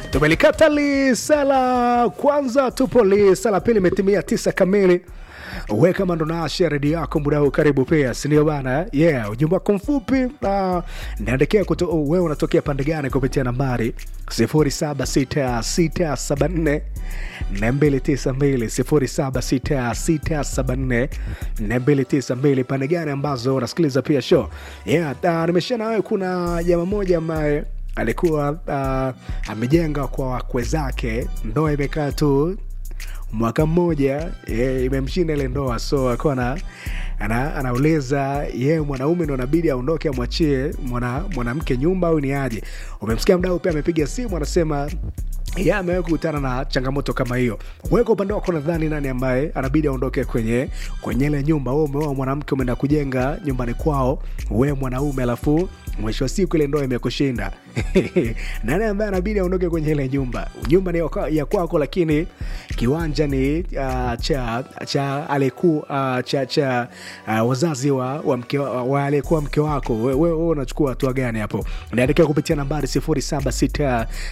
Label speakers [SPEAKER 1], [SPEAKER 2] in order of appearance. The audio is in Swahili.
[SPEAKER 1] tumelikata lisala kwanza, tupo lisala pili, imetimia tisa kamili. We kama ndo naasha redio yako muda huu, karibu pia, sindio bana? Yeah, ujumbe wako mfupi uh, naandikia kuto, oh, wewe unatokea pande gani kupitia nambari 076674 292 076674 pande gani ambazo unasikiliza pia show yeah. Uh, nimeshia na wewe, kuna jamaa moja ambaye alikuwa uh, amejenga kwa wakwe zake, ndoa imekaa tu mwaka mmoja yeah, imemshinda ile ndoa, so akawa na ana, anauliza ye yeah, mwanaume ndo nabidi aondoke amwachie mwanamke mwana nyumba au ni aje? Umemsikia mdau pia amepiga simu anasema ya amewahi kukutana na changamoto kama hiyo. Wewe kwa upande wako nadhani nani ambaye anabidi aondoke kwenye kwenye ile nyumba? Wewe umeoa mwanamke, umeenda kujenga nyumbani kwao, wewe mwanaume, alafu mwisho wa siku ile ndoa imekushinda nani ambaye anabidi aondoke kwenye ile nyumba? Nyumba ni ya kwako, lakini kiwanja ni uh, cha cha aliyekuwa uh, cha cha uh, wazazi wa, wa mke wa, wa aliyekuwa mke wako. Wewe wewe unachukua hatua gani hapo? Niandikia kupitia nambari sifuri saba sita